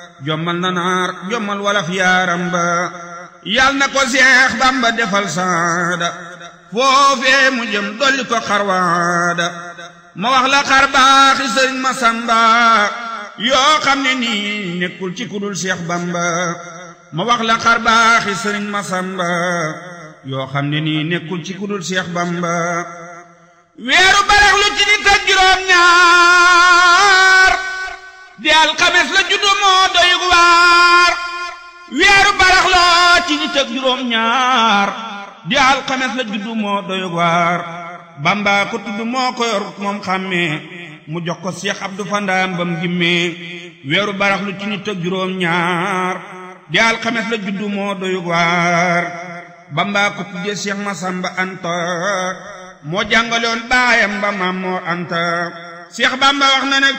jommal na naar jommal walaf yaaram ba yal na ko seex bamba defal saada foofee mu jëm dolli ko xarwaada ma wax la xar baaxi sëriñ ma samba yoo xam ne nii nekkul ci kudul seex bamba ma wax la xar baaxi sëriñ ma samba yoo xam ne nii nekkul ci kudul seex bamba weeru barax lu ci nit ak juróom ñaar di alxames la juddu moo doy waar weeru barax la ci nit ak juróom ñaar di alxames la juddu moo doy waar bamba ko tudd moo ko yor moom xàmmee mu jox ko Seex Abdu Fandaam bam gimmee weeru barax lu ci nit ak juróom ñaar di alxames la juddu moo doy waar bamba ko tuddee Seex Masamba Anta moo jàngaloon baayam ba Maam Moor Anta Seex Bamba wax na ne